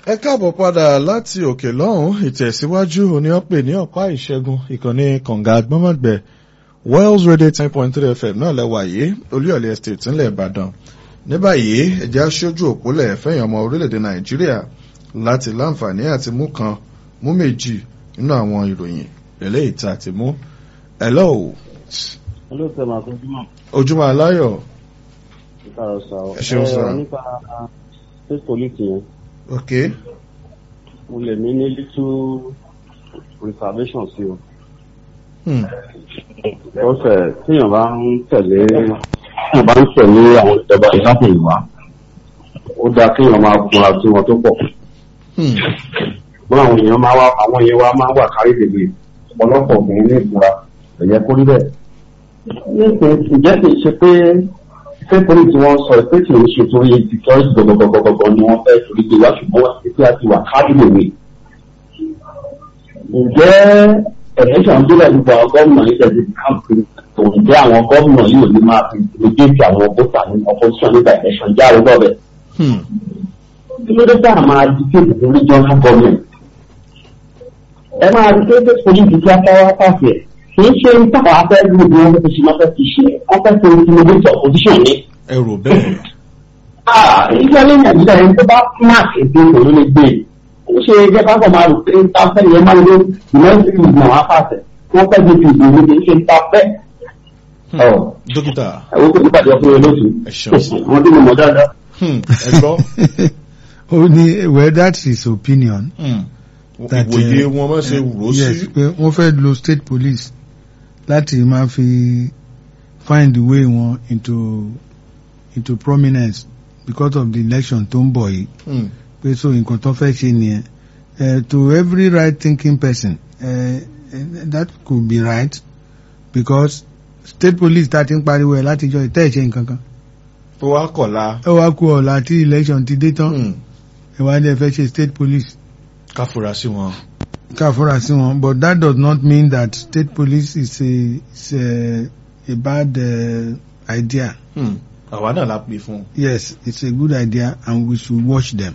ẹ káàbọ̀ padà láti òkè lọ́hùn ìtẹ̀síwájú òní ọ̀pẹ ní ọ̀pá ìṣẹ́gun ìkànnì kànga gbọ́mọ̀gbẹ́ Wells Radio ten point three FM náà lẹ́wà yìí olúyọ̀lẹ̀ estate ńlẹ̀ Ìbàdàn ní báyìí ẹ̀jẹ̀ aṣojú òpólẹ̀ fẹ̀yìn ọmọ orílẹ̀-èdè Nàìjíríà láti láǹfààní àti mú kan mú méjì nínú àwọn ìròyìn eléyìí tá a ti mú. hello. olóòtú ẹ̀ máa kó ojúmọ́. ojúmọ́ aláyọ̀. ìkàrọ̀ sà ọ́. Ẹ ṣeun sà. Ẹ, nípa state police yẹn ok. mo lè ní ní little reservation sí o. Hmm. lọ́sẹ̀ tíyàn bá ń tẹ̀lé tíyàn bá ń tẹ̀lé àwọn ìjọba ìdáhùn ìwà ó dáa kéèyàn máa kunra sí wọn tó pọ̀. Hmm. wọ́n àwọn èèyàn máa wá àwọn èèyàn wa máa wà kárí dèbè ọ̀pọ̀lọpọ̀ obìnrin ní ìfura ẹ̀yẹ kórí bẹ́ẹ̀. nísìnyí ǹjẹ́ kì í ṣe pé ṣé torí tí wọ́n sọ pé kì í ṣe torí security gbọ̀gbọ̀gbọ̀gbọ̀ ni wọ́n fẹ́ torí pé wá ṣùgbọ́n wọ́n ti pé a ti wà kárí dèbè. ǹjẹ́ election délẹ̀ gbogbo àwọn gómìnà yìí tẹ̀sí káàpì ǹjẹ́ àwọn gómìnà yìí ò ní máa fi ìgbésí àwọn bóta ní opposition nígbà election jáde lọ́bẹ̀ Hmm. kí ló dé tá a máa dictate the regional government ẹ máa dictate police kí á káwá pàṣẹ kì í ṣe táwọn afẹ́ gbogbo wọn fẹ́ ṣe máa fẹ́ fi ṣe wọ́n fẹ́ ṣe intimidate opposition ni. ẹ rò bẹ́ẹ̀. ìjọ ní nàìjíríà ẹni tó bá mark ètò ìṣòro lè gbé ó ṣe ẹgbẹ́ pápọ̀ máa rò pé ń ta fẹ́ yẹn máa ń lo united states náà wá pàṣẹ wọ́n fẹ́ gbé fi ìgbòho kì í ṣe ń ta fẹ́. Hmm. dókítà ẹ̀wọ́n kò ní pàdé ọkùnrin olóṣù ẹ ṣeun sir. wọ́n dín mọ̀ dáadáa. Hmm. ẹ gbọ́. ó ní well that's his opinion. Hmm. that, ìwòye eh, wọn máa ṣe wúrò yes sí. pé wọ́n fẹ́ lo state police láti máa fi find the way wọn into into prominence because of the election tó ń bọ̀ yìí Hmm. pé so nǹkan tó fẹ́ ṣe nìyẹn uh, to every right thinking person uh, that could be right because state police ta ti ń pariwo ẹ̀ látijọ́ ìtẹ́ ìṣe nǹkan kan tó wá kọ̀la. ẹ wá kú ọ̀la tí election ti dé tán Hmm. ẹ wá ní ẹ fẹ́ ṣe state police ká fura sí wọn. ká fúnra sí wọn but that does not mean that state police is a is a, a bad uh, idea Hmm. àwa náà la pè fún. yes it's a good idea and we should watch them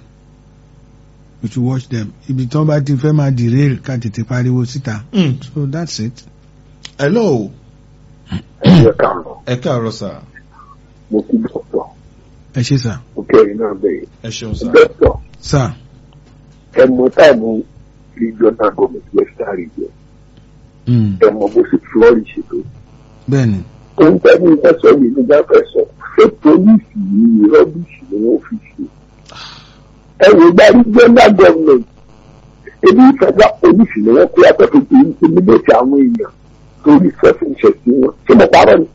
we should watch them ibi tí wọ́n bá ti fẹ́ máa derail ká tètè pariwo síta Hmm. so that's it. hello. ẹ̀yẹ kàánù ẹ káàárọ̀ sà. mo kí dọ́kítọ̀ ẹ ṣe sà mo kẹ́rin náà bẹ̀rẹ̀ ẹ ṣeun sà. dọ́kítọ̀ sà ẹ mọ táìmù regional government western region mm. ẹ mọ bó ṣe flourish tó bẹ́ẹ̀ni ohun tẹ́lẹ̀ ìfẹ́ sọ yìí nígbà fẹ́ sọ ṣé polisi yìí rọ́bìṣì ni wọ́n fi ṣe ẹ wò gba regional government ebi federal police ni wọ́n pé afẹ́fẹ́ ti intimidate àwọn èèyàn torí self-interest wọn ṣé mo parọ́ ni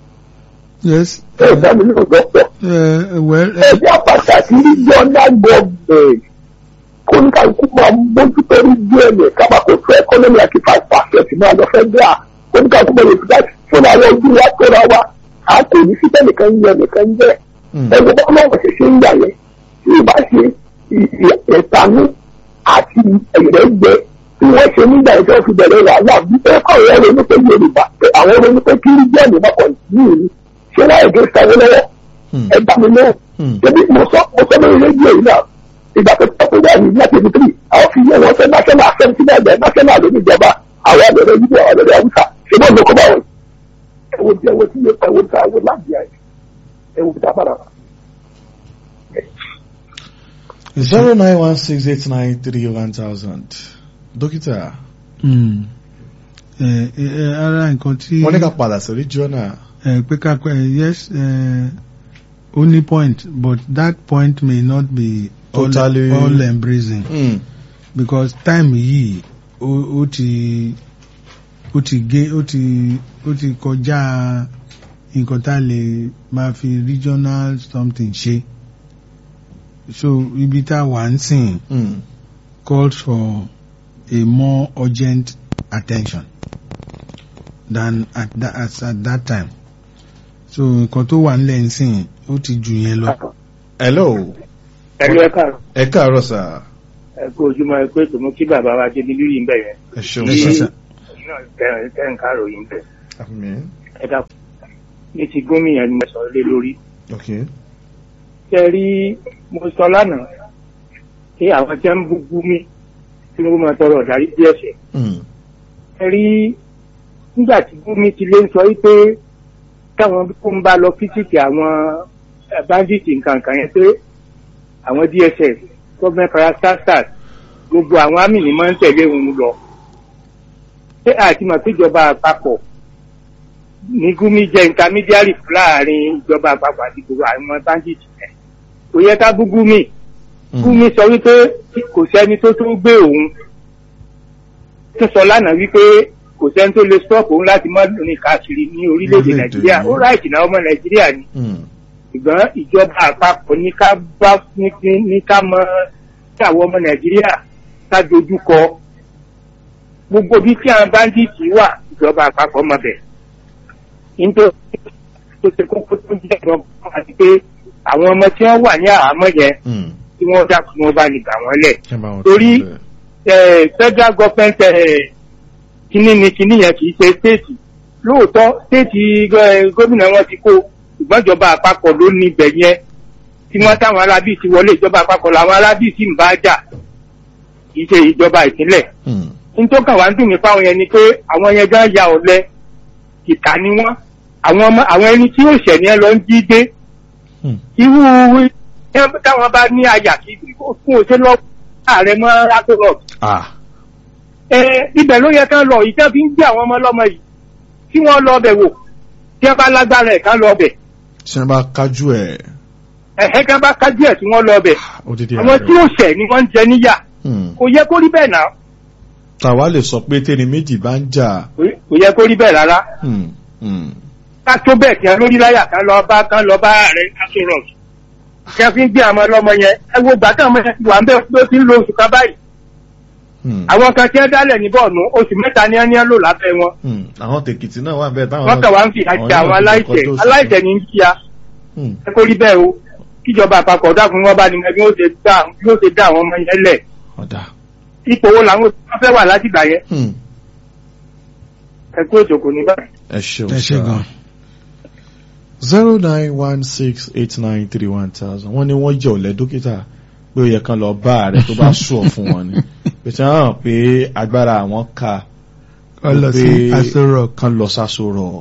yes ẹ ò dá mi lóhùn dọ́kítọ̀. uh, well uh, ẹgbẹ́ pàtàkì regional government kóníkàlùkù máa mójútó region ẹ̀ kábàkó fún economy àti five percent máa lọ fẹ́ gbà kóníkàlùkù máa lè fi láti fúnra wa ojú wa tóra wa a kò ní síbẹ̀ nìkan yẹ nìkan jẹ́ Hmm. ẹgbẹ́ bá wọn ṣe ṣe ń yà yẹn tí ì bá ṣe ẹ̀tanú àti ẹ̀rẹ́gbẹ́ tí wọ́n ṣe nígbà yẹn tí wọ́n fi bẹ̀rẹ̀ wàhálà bí ẹ̀kọ́ rẹ̀ ronú pé Yorùbá pé àwọn ronú pé kí region bá kọ̀ ní ìlú ṣé wọ́n ẹ̀gẹ́ sanwó lọ́wọ́ Hmm. ẹ bá mi lóhùn Hmm. ebi mo sọ mo sọ lórí rédíò yìí náà ìgbà tó tọ́ pé wọ́n ní láti ibi tírì àwọn fi yé wọn fẹ́ national assembly náà bẹ́ẹ̀ national ló ní ìjọba àwọn àgbẹ̀rẹ̀ yìí àwọn àgbẹ̀rẹ̀ haúsá ṣé wọ́n lóko bá wọn. ẹ̀wọ̀n tí ẹ̀wọ̀n tí ẹ̀wọ̀n tí àwọn láti ẹ̀ ẹ̀wọ̀n tí a bára wa. zero nine one six eight nine three one thousand. dókítà mm. uh, uh, ara nǹkan tí wọ́n ní ká padà sí regional. uh, pé ká pẹ́ yes uh, only point but that point may not be all, Totally- all embracing. Hmm. because time yìí ó ó ti ó ti gé ó ti ó ti kọjá nǹkan tá a lè máa fi regional something ṣe so ibi tá a wà ń sìn Hmm. calls for a more urgent attention than at that, as at that time so nǹkan tó wà nílẹ̀ ń sìn ó ti jù yẹn lọ. hello. ẹlú ẹka ẹ káàárọ̀ sà. ẹ kú ojúmọ́ ẹ pé tòmú kí bàbá wa dé nílùú yìí ń bẹ yẹn ẹ ṣeun Ẹ ṣé sà. sà. náà tẹ tẹ ń ká ròyìn bẹ àmín. ẹ dàpọ̀ ní ti gómìnà ni mo sọ lé lórí ok. tẹ rí mo sọ lánàá ṣé àwọn tí wọ́n ń bú mi tí wọ́n máa tọrọ ọ̀darí bí ẹ̀ṣẹ̀. Mm. ẹ rí nígbà tí Gumi ti lé ń sọ wípé káwọn kó ń bá lọ físìtì àwọn eh, bandits nǹkan kan yẹn pé àwọn DSS government parastatals gbogbo àwọn àmì ni máa ń tẹ̀lé òun lọ. ṣé àti mọ̀ pé ìjọba àpapọ̀ ní Gumi jẹ́ intermediary láàrin ìjọba àpapọ̀ àti gbogbo àwọn bandits yẹn kò yẹ ká bú Gumi. Mm. Gumi sọ wípé kò sẹ́ni tó tó gbé òun tó sọ lánàá wípé kò sẹ́ni tó lè stop òun láti mọ́ rìn káàkiri ní orílẹ̀-èdè Orílẹ̀-èdè Nàìjíríà yìí. ó ráìtì náà ọmọ Nàìjíríà ni Mm. ṣùgbọ́n ìjọba àpapọ̀ ní ká bá ní kí- ní ká mọ kí àwọn ọmọ Nàìjíríà ká dojú kọ gbogbo bí tí àwọn báńdíìtì wà ìjọba àpapọ̀ mọ bẹ̀ nítorí tó ṣe kókó tó ń jẹ́ ìjọba àti pé àwọn ọmọ tí wọ́n wà ní àhámọ́ yẹn Mm. tí wọ́n dákun wọn bá ní gbà wọ́n lẹ̀ Kí n bá wọn Torí- tún bẹ̀. eh, federal government eh, kíní ni kíní yẹn kì í ṣe state lóòótọ́ state eh, gómìnà wọn ti kó ṣùgbọ́n ìjọba àpapọ̀ ló ní ibẹ̀ yẹn tí wọ́n táwọn arábì ti wọlé ìjọba àpapọ̀ làwọn arábì sì ń bá jà kì í ṣe ìjọba ìpínlẹ̀ Mm. nítorí kan wá ń dùn mí fáwọn yẹn ni pé àwọn yẹn gan ya ọ̀lẹ ìkà ni wọ́n àwọn ọmọ àwọn ẹni tí yóò ṣẹ̀ ní ẹ lọ ń jí gbé Mm. irú ẹ táwọn bá ní àyà kí fún òṣèlú ààrẹ mọ́ akérò Ah. ẹ ibẹ̀ ló yẹ kán lọ ìjẹ́ fi ń gbé àwọn ọmọ ọlọ́mọ yìí tí wọ́n lọ bẹ̀ wò tí wọ́n bá lágbára ẹ̀ kán lọ bẹ̀ Tí wọ́n bá kájú ẹ̀. ẹ̀hẹ́ kán bá kájú ẹ̀ tí wọ́n lọ bẹ̀ Odidi àwọn tí ó ṣẹ̀ ni wọ́n ń jẹ níyà Mm. kò yẹ kó rí bẹ́ẹ̀ náà Tàwa lè sọ pé tẹ́ni méjì bá ń jà. kò kò yẹ kó rí bẹ́ẹ̀ rárá Mm. Mm. ká tó bẹ́ẹ̀ kí wọ́n lórí láyà kán lọ bá kán lọ bá ààrẹ asọ̀rọ̀ kí wọ́n fi ń gbé àwọn ọlọ́mọ yẹn ẹ wo gbàtà ọmọ yẹn ti wà ń bẹ́ẹ̀ tó ti ń lo oṣù kan báyìí Mm. àwọn kan tí wọ́n dálẹ̀ ní bọ́ọ̀nù oṣù mẹ́ta ni wọ́n ní wọ́n lò lábẹ́ wọn Mm. Àwọn tèkìtì náà wà bẹ́ẹ̀ táwọn. wọ́n kàn wá ń fi àjẹ àwọn aláìṣẹ̀ aláìṣẹ̀ ní ń kíá Mm. ẹ kó rí bẹ́ẹ̀ o kíjọba àpapọ̀ dákun wọn bá ní ẹgbẹ́ ó ṣe dá yóò ṣe dá àwọn ọmọ yẹn lẹ̀ Ọ̀dà. ipò wo làwọn tó fẹ́ wà láti gbà yẹn Mm. ẹ kó òjòkó ní báyìí. Ẹ ṣeun ẹ ṣe sá. gan. zero nine one six eight nine three one thousand wọ́n ní wọ́n jẹ́ ọ̀lẹ́ dókítà pé ó yẹ kán lọ bá ààrẹ tó bá sùọ̀ fún wọn ni pèsè hàn pé agbára àwọn ka kọ́ lọ sí pé Aso Rock kán lọ sáso rock.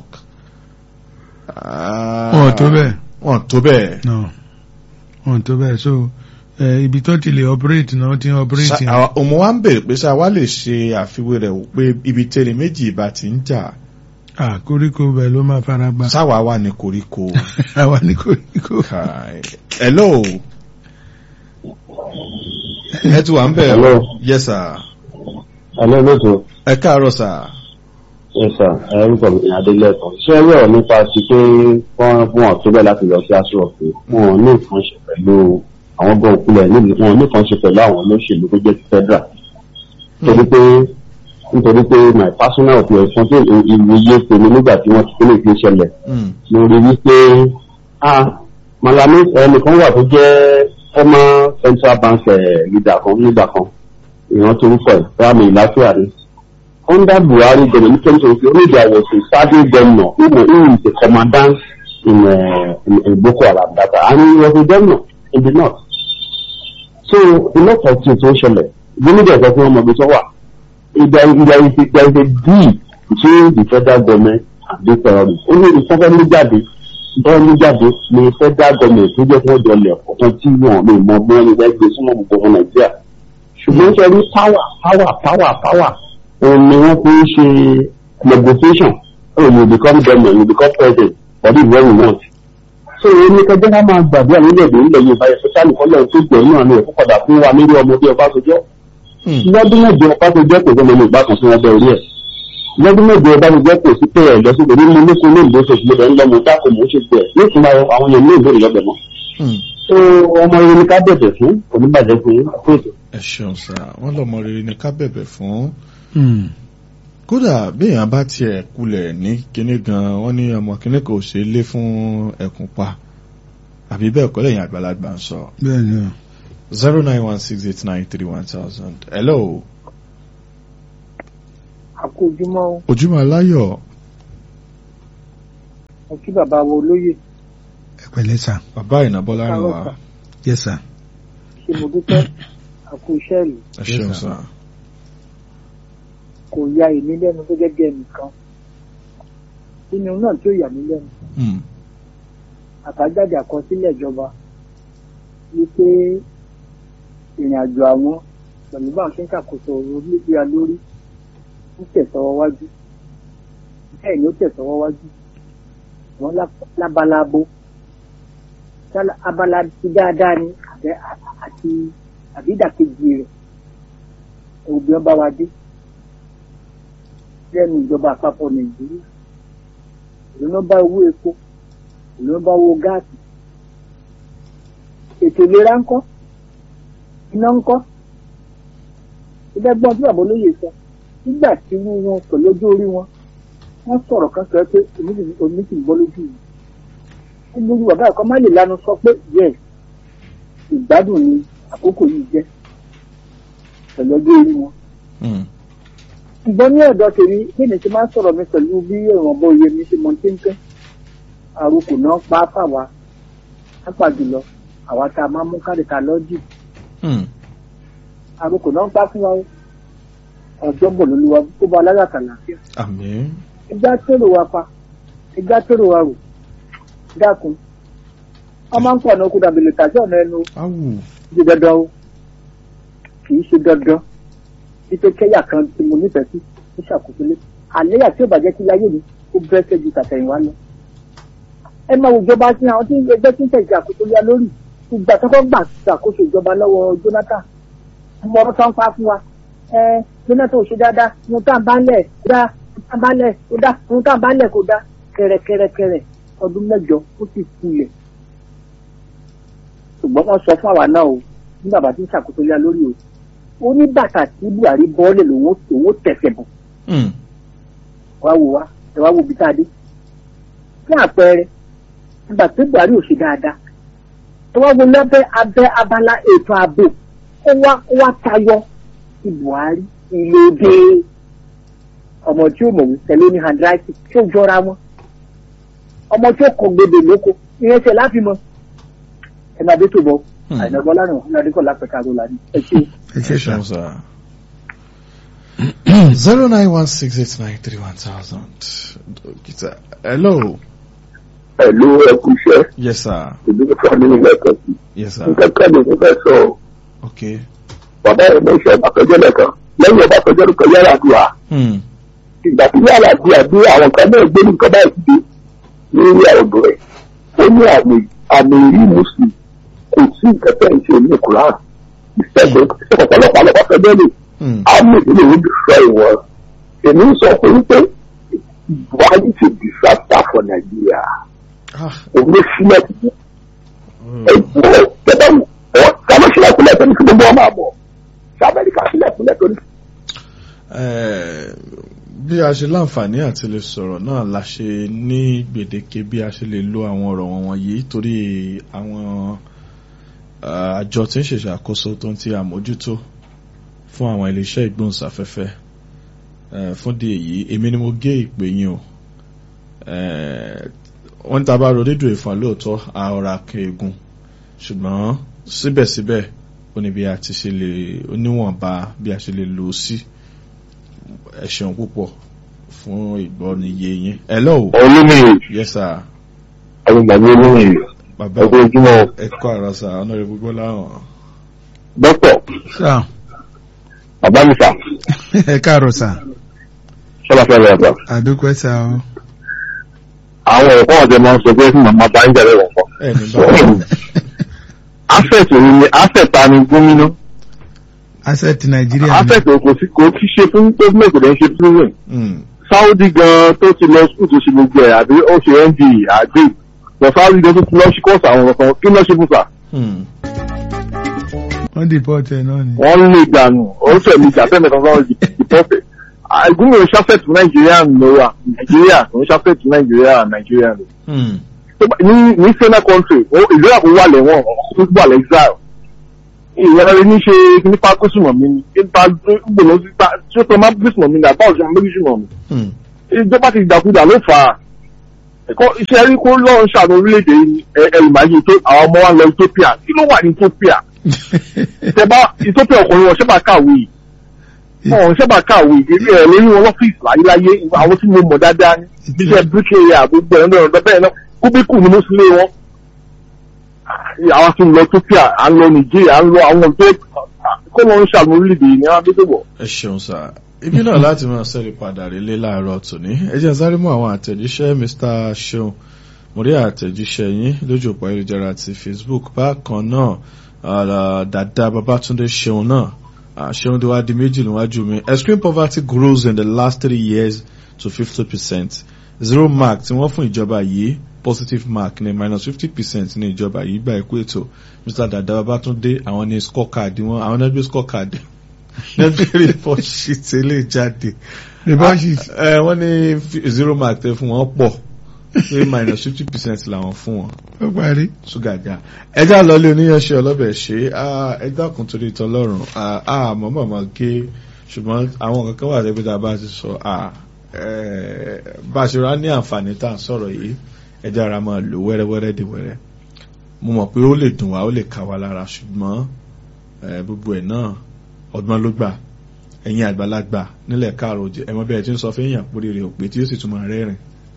wọn ò tó bẹ́ẹ̀ wọn tó bẹ́ẹ̀. no wọn ò tó bẹ́ẹ̀ so eh, ibi tó ti lè operate náà ó ti ń operate Sa- àwa- òun wa ń bèrè pé sá wa lè ṣe àfiwé rẹ̀ wò pé ibi tẹ́lẹ̀ méjì ìbá ti ń jà ah koríko bẹ́ẹ̀ ló máa fara gbá sáwa wà ní koríko. àwa ní koríko Kai. hello. ẹ ti wà ń bẹ̀ Hello. yes sir. ẹ̀lẹ́ lóòótọ́ ẹ káàárọ̀ sir. ẹ̀sà ẹ̀rúkọ mi adélẹ́kan ṣé ẹ rọ̀ nípa ti pé wọ́n fún wọn tó bẹ́ẹ̀ láti lọ sí aṣọ ọ̀fẹ́ wọn ò ní nǹkan ṣe pẹ̀lú àwọn gbọ́n òkúlẹ̀ níbi wọn ò ní nǹkan ṣe pẹ̀lú àwọn olóṣèlú tó jẹ́ ti federal nítorí pé nítorí pé my personal opinion fún tí ìwòye tèmi nígbà tí wọ́n ti pínlẹ̀ fi ṣẹlẹ̀ Mm. mo rí wípé ah malami ẹnìkan wà tó jẹ́ former central bank eh, leader kan nígbà kan ìrántí orúkọ ẹ̀ rámi ìlàfíà ni under Buhari government in terms of Onija was a serving governor who, was- who is a commandant in, uh, in, in Boko Haram data and he was a governor in the north. So a lot of things tó ń ṣẹlẹ̀ gómìnà ẹ̀sọ́ fún ọmọ ibi tó wà. There is there is a there is a deal between the federal government and the terrorists. Ó ní ìfọ́fẹ́ mú jáde bọ́ọ̀ mú jáde ní federal government tó jẹ́ fún ọjọ́ ilẹ̀ ọ̀kan tí wọ́n lè mọ bí wọ́n ní wọ́n gbé súnmọ́ gbogbo ọmọ Nàìjíríà. Ṣùgbọ́n ṣe rí power power power power òun ni wọ́n fi ń ṣe negotiation oh you become governor you become president for this very month. so èyí ni kẹjọ ká máa gbàdúrà nílẹ̀-èdè nílẹ̀ Yorùbá yẹn sọ́sálì kọ́lẹ̀ tó gbẹ̀ náà ni ẹ̀kọ́ padà fún wa nílé ọmọdé Ọbásanjọ́ Mm. lọ́dún mẹ́jọ Ọbásanjọ́ kò gbọ́mọ ní ìgbà kan sí wọn bẹ orí ẹ̀ lọ́dún mẹ́jọ Ọbásanjọ́ kò sí pé ẹ̀ lọ́sọ̀gbẹ̀ nínú lókun ní ìlú oṣooṣù lọ́dọ̀ ńlọ́mọ dákò mò ń ṣe gbẹ̀ nítorí àwọn èèyàn ní ìbéèrè lọ́bẹ̀ mọ́. Mm. so ọmọ rere ni ká bẹ̀bẹ̀ fún oníbàjẹ́ fún àpèjọ. ẹ ṣeun sá wọn lọmọ rere ni ká bẹ̀bẹ̀ fún Hmm. kódà béèyàn bá tiẹ̀ kulẹ̀ ní kinní gan wọ́n ní ọmọ kinní kò ṣe é lé fún ẹkùn pa àbí bẹ́ẹ̀ kọ́ lẹ́yìn àgbàlagbà ń sọ bẹ́ẹ̀ ni o. zero nine one six eight nine three one thousand hello àkójúmọ́ ojúmọ́ aláyọ̀ mo kí bàbá wo olóyè ẹ pẹ̀lẹ́ sà bàbá ìnàbọ́lá rìn wá Káàárọ̀, yes sà. ṣe mo dúpẹ́ àkú iṣẹ́ ìlú ẹ ṣeun Yes, sir. sá. kò ya èmi lẹ́nu gẹ́gẹ́ bí ẹnìkan nínú náà tí ó yà mí lẹ́nu Hmm. àbájáde àkọsílẹ̀ ìjọba wípé ìrìn àjò àwọn pẹ̀lú báwọn ṣe ń ṣàkóso orílẹ̀-èdè wa lórí ń tẹ̀sọ́wọ́ wájú bẹ́ẹ̀ ni ó tẹ̀sọ́wọ́ wájú wọn lábalábo Ṣálá abala ti dáadáa ni àbẹ́- àti àbídàkejì rẹ̀ ẹ̀wù bí wọ́n bá wa dé lẹ́nu ìjọba àpapọ̀ nàìjíríà ìlú náà bá owó epo ìlú náà bá owó gáàsì ètò ìlera ńkọ́ iná ńkọ́ ìdẹ́gbọ́n tí bàbá olóyè sọ nígbà tí irú wọn pẹ̀lú ojú orí wọn wọ́n sọ̀rọ̀ kan sọ pé omi sì- omi sì ń bọ́ lójú yìí wọ́n lójú bàbá ẹ̀kọ́ má lè lanu sọ pé yes ìgbádùn ni àkókò yìí jẹ́ pẹ̀lú ojú orí wọn Hmm. ṣùgbọ́n ní ọ̀dọ̀ tèmi bí mi ti máa ń sọ̀rọ̀ mi pẹ̀lú bí ìrànbọ iye mi ṣe mọ tíńtín àròkò náà pa á fàwa lápá jùlọ àwa tá a máa mú káàdì ká lọ́jì Hmm. àròkò náà pa fún wa o ọjọ́ bọ̀ lóluwa tó bá alágàkà láàfíà àmín. ẹgbẹ́ tèrò wa pa ẹgbẹ́ tèrò wa rò dákun wọ́n máa ń pọ̀ náà kó dàbí lè tàṣí ọ̀nà ẹnu awù. ṣe dandan o kì í ṣe dandan wípé kẹ́yà kan tí mo nífẹ̀ẹ́ sí ó ṣàkóso lé àléyà tí ó bàjẹ́ sí láyé mi ó bẹ́sẹ̀ ju tàtẹ̀yìnwá lọ. ẹ máa wo ìjọba sí àwọn tí ẹgbẹ́ tí ń tẹ̀ ìṣàkóso lé lórí ìgbà tó kọ́ gbà ṣàkóso ìjọba lọ́wọ́ Jonathan mo ọ̀rọ̀ tó ń pa fún wa ẹ Jonathan ò ṣe dáadáa ohun tá à ń bá lẹ̀ kó dá ohun tá à ń bá lẹ̀ kó dá ohun tá à ń bá lẹ̀ kó dá kẹrẹkẹrẹkẹrẹ ọdún mẹ́jọ ó sì kulẹ̀ ṣùgbọ́n wọ́n sọ fún àwa náà o ní bàbá tí ń ṣàkóso lé lórí o ó ní bàtà tí Buhari bọ́ọ̀lẹ̀ lòun òun tẹ̀sẹ̀ bọ̀ Hmm. wá wò wá ẹ wá wo bí tá a dé fún àpẹẹrẹ nígbà tí Buhari ò ṣe dáadáa tó wá wo lábẹ́ abẹ́ abala ètò ààbò ó wá ó wá tayọ ti Buhari ìlòdè ọmọ tí ó mọ̀wé tẹ̀lé ní handwriting tí ó jọra wọn ọmọ tí ó kọ gbèdè lóko ìyẹn ṣe láfi mọ ẹ máa dé tó bọ Hmm. àìnàgbọ́ lánàá ọ̀hún kọ́ lápẹ̀ka ló la ní ẹ ṣe. ẹ ṣe ẹ sà ṣeun sá. zero nine one six eight nine three one thousand. dókítà hello. pẹ̀lú ẹkú iṣẹ́ yes sir. ìdílé fún mi nígbà kan sí. yes sir. nǹkan kan ní fẹ́ sọ okay. bàbá ẹ̀ mọ iṣẹ́ ọbàkọ́jọ́ lẹ́kan lẹ́yìn ọbàkọ́jọ́ ló kọ yàrá àdúrà Hmm. ìgbà tí yàrá àdúrà bí àwọn kan náà gbé nǹkan báyìí dé ní orí àwòdò rẹ̀ ó ní àmì àmì ìrí mùsùlùmí kò sí nǹkan tẹ̀ ń ṣe ní Kùránì ìṣẹ́gun ọ̀pọ̀lọpọ̀ àlọ́pàá fẹ́ bẹ́ẹ̀ lè Hmm. àmì ìdílé yìí ti sọ ìwọ̀n èmi ń sọ fún wípé Buhari ti disaster for Nigeria ah. òun ló sílẹ̀ Hmm. ẹ̀gbọ́n tẹ́lẹ̀ ọ̀ kàmá sílẹ̀ kúlẹ̀ tó ní kí gbogbo ọmọ àbọ̀ sí Amẹ́ríkà sílẹ̀ kúlẹ̀ tó ní. Eh, bí a ṣe láǹfààní àti lè sọ̀rọ̀ náà la ṣe ní gbèdéke bí a ṣe lè lo àwọn ọ̀rọ̀ wọn wọ̀nyí torí àwọn ah, àjọ tí ń ṣèṣàkóso tó ń ti àmójútó fún àwọn iléeṣẹ́ ìgbóhùnsáfẹ́fẹ́ Eh, fún di èyí èmi ni mo gé ìpè yín o Eh, wọ́n ta bá ro rédíò ìfọ̀n lóòótọ́ àọ̀rà kẹ̀ẹ́gùn ṣùgbọ́n síbẹ̀síbẹ̀ ó ní bí a ti ṣe lè oníwọ̀nba bí a ṣe lè lò ó sí ẹ ṣeun púpọ̀ fún ìgbọ́niyé yín. hello olómìnir yes sir àgbègbè olómìnir bàbá ẹgbẹ́ ojúmọ́ ẹ kọ́ àrà sà honorable gbọ́lá hàn. dókítà sà bàbá mi sà ẹ káàárọ̀ sà sọlá fẹ́ rẹ̀ ọ̀tọ̀. àdúpẹ́ sà o àwọn ẹ̀kọ́ ọ̀jẹ̀ máa ń sọ pé fún màmá bá ń jẹ̀rẹ̀ wọ̀n kọ́. ẹ ní bá asset òun ni asset ta ni gómìnà asset nàìjíríà ni asset kò sí kò sí ṣe fún gómìnà kò dẹ̀ ń ṣe fún rẹ̀. Hmm. Saudi gan tó ti lọ skul tó ṣe gbogbo ẹ̀ àbí ó ṣe ND àgbè lọ Saudi gan tó ti lọ sí kọ́ọ̀sì àwọn ọ̀kan kí lọ́ ṣe fún sà. Hmm. wọ́n deport ẹ̀ náà ni wọ́n lè dànù oríṣi ẹ̀mí ìjà tẹ́lẹ̀ kan sọ́wọ́n dìpọ́tẹ̀. gómìnà ṣàfẹ́tì Nàìjíríà ló wà Nàìjíríà kò ń ṣàfẹ́tì Nàìjíríà Nàìjíríà ló. Hmm. tó bá- ní ní sena country ó- ìlú àpò wà lẹ́wọ̀n ọ̀hún wà lẹ́xile ìyẹn rẹ ní ṣe nípa gbésùmọ̀ mi ni nípa gbòòrò nípa tí ó sọ máa gbésùmọ̀ mi ní àbá òṣèlú gbésùmọ̀ mi Hmm. ìjọba ti dàkúdà ló fà á ẹ̀kọ́ iṣẹ́ rí kó lọ́run ṣàánú orílẹ̀-èdè yìí ẹ- ẹ̀rù máa yí tó àwọn ọmọ wa lọ Ethiopia kí ló wà ní Ethiopia tẹ́bá ìtọ́pẹ́ ọkùnrin wọn ṣẹ́bà kàwé wọn ṣẹ́bà kàwé ìrírí ẹ̀ lórí wọn lọ́fíìsì láyéláyé àwọn tí mo mọ̀ dáadáa ní bíṣẹ́ bíríkìlẹ̀ àgbègbè ẹ̀rọ ẹ̀rọ bẹ́ẹ̀ náà kúbíkù ni mo sì lé wọn. àwọn tí ń lọ Ethiopia à ń lọ Nigeria à ń lọ àwọn ọ̀dọ́ kó lọ ń ṣàlùmọ́ orílẹ̀-èdè yìí ní wọn bí tó bọ̀. ẹ ṣeun sá ibi náà láti máa sẹ́rí padà relé láàárọ̀ tòní ẹ jẹ́ sáré mú àwọn àtẹ̀jíṣẹ́ Mr. Ṣeun mo rí àtẹ̀jíṣẹ́ yín lójú òpó ayélujára ti Facebook bákan náà uh, dada Babatunde Ṣeun náà uh, Ṣeun tí wàá di méjì níwájú mi extreme poverty grows in the last three years to fifty percent zero mark tí wọ́n fún ìjọba yìí positive mark ní minus fifty percent ní ìjọba yìí gba ẹ̀kú ètò Mr. dada Babatunde àwọn ní scorecard wọn àwọn náà gbé scorecard nẹ́bí report sheet eléyìí jáde report sheet ẹ wọ́n ní fi- zero mark tẹ fún wọn pọ̀ pé minus fifty percent làwọn fún wọn ó parí. ṣúgà já ẹjá lọlé oníyanṣẹ ọlọ́bẹ̀ ṣe ẹjá kùn torí tọlọ́run àmọ́ mọ̀mọ́ gé ṣùgbọ́n àwọn kankan wà tẹ́gbẹ́ tá a bá ti sọ ah, eh, bá a ṣe rá ní àǹfààní tá à ń sọ̀rọ̀ yìí ẹjá ara máa lò wẹ́rẹ́wẹ́rẹ́ dé wẹ́rẹ́ mo mọ̀ pé ó lè dùn wá ó lè ká wa lára ṣùgbọ́n eh, gbogbo ẹ̀ náà ọgbọ́n ló gbà ẹ̀yin àgbàlagbà nílẹ̀ káàrọ̀ òjẹ́ ẹ̀mọ́ bẹ́ẹ̀ tí ń sọ fẹ́yìn àpòrí rẹ̀ òpè tí ó sì tún máa rẹ́rìn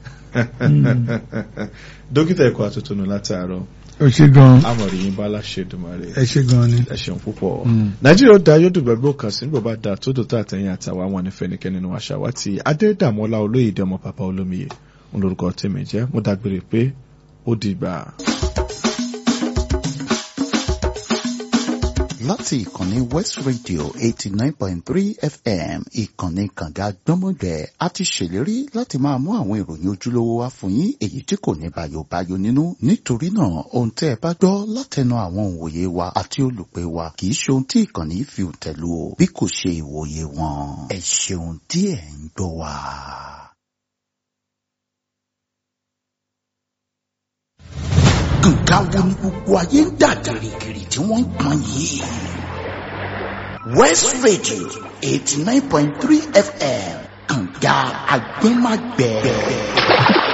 dókítà ẹ̀kọ́ àtúntò látàárọ̀ ó ṣe gan amọ̀rì yín bá láṣẹ dùmarè ẹ ṣe gan ni. ẹ ṣeun púpọ̀ Mm. nàìjíríà ó da yóò dùgbà gbó kan sí nígbà bá da tó dòtó àtẹ̀yìn àtàwọn àwọn ànífẹ́nikẹ́ni nínú àṣà wa ti adédàmọ́lá olóyèdè ọmọ bàbá olómiyè ń lórúkọ tèmi jẹ́ mo dágbére pé ó dìgbà. láti ìkànnì west radio eighty nine point three fm ìkànnì kànga gbọ́mọgbẹ́ a ti ṣèlérí láti máa mú àwọn ìròyìn ojúlówó wá fún yín èyí tí kò ní bàyòbáyò nínú nítorí náà ohun tẹ́ ẹ bá gbọ́ látẹnu àwọn òǹwòye wa àti olùpẹ̀ wa kì í ṣe ohun tí ìkànnì yìí fi tẹ̀lú o bí kò ṣe ìwòye wọn ẹ ṣeun tí ẹ ń gbọ́ wa. nǹkan wo ni gbogbo ayé ń dà gìrìgìrì tí wọ́n ń pọn yìí. west radio eighty nine point three fm kànga agbẹ́magbẹ́.